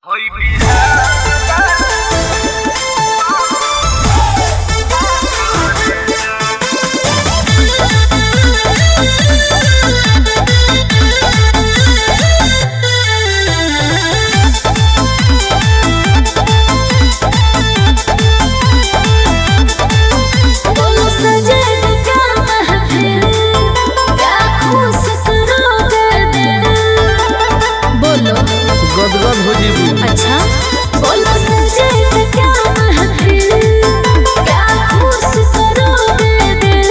गदगद हो जीबू अच्छा बोलो सजे थे क्या महफिल क्या खुश करोगे दिल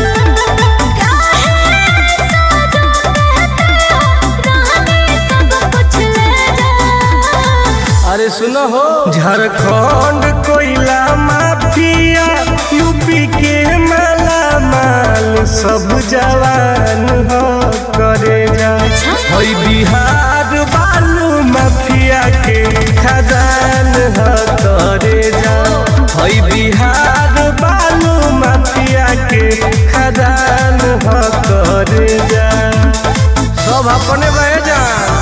काहे साजो कहते हो रानी सब कुछ ले जा अरे सुनो हो झारखंड कोयला माफिया यूपी के माला माल सब जवान हो करे जा हई बिहार बालू माफिया के खदान हो करे जा हई बिहार बालू माफिया के खदान हो करे जा सब अपने बहे जा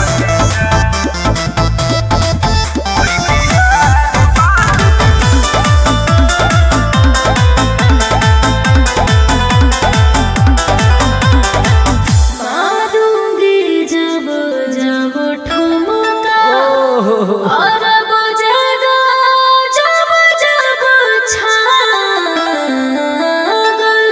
मारूंगी जब जब ठुमका और बजेगा जब जब छागल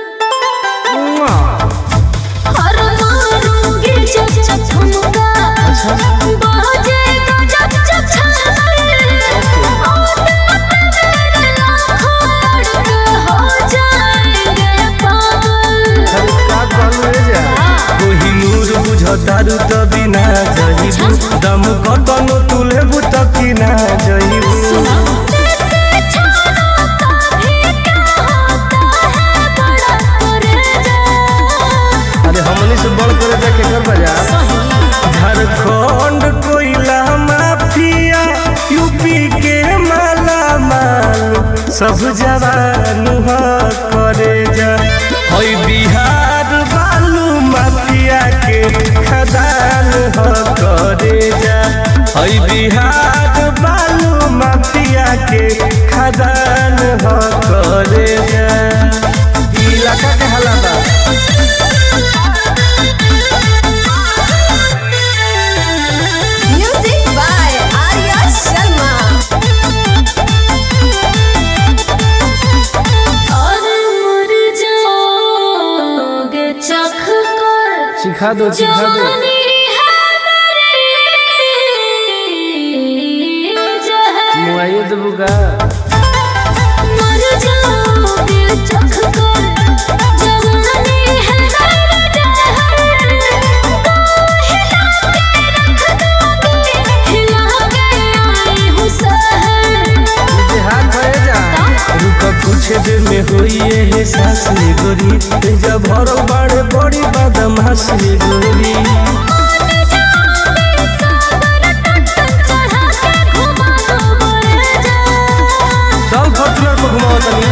और मारूंगी जब जब ठुमका बजेगा जब जब छागल और मेरे लाखों लड़के हो जाएंगे पागल अरे का कहलू रे जा कोहिनूर बुझतारू त बिना जहिबू दम कतनो तुलेबू त किना जहिबू अरे हमनी से बड़ करे जा के कर बजा झारखंड कोयला माफिया यूपी के माला माल सब जवान हो करे जा हई बिहार बालू माफिया के खदान हो करे जा हई बिहार बालू माफिया के खदान हो करे जा ई इलाका के हालात बा Music by Arya Sharma. और मर जाओगे चख कर सिखा दो सिखा दो जवानी है मेरी जहर मुआइए देबू का मर जाओगे चख कर जवानी है मेरी जहर को हिला के रख दोगे हिला के आई हूँ सहर हाथ भरे जा रुक कुछ देर में होई है सास गोरी जब भरल बाड़े बड़ी बदमाश गोरी चल फॉर्चूनर पर घुमाओ तनी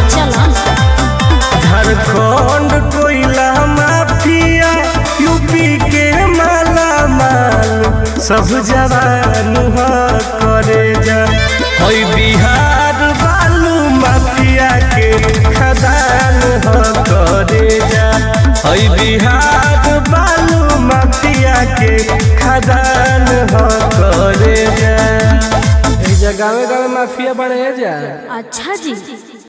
झारखंड कोयला माफिया यूपी के माला माल सब जवान हो करे जा हई बिहार बालू माफिया के खदान हो करे जा हई बिहार बालू माफिया के खदान हो करे जा ए जगह गावे गावे माफिया बने जा अच्छा जी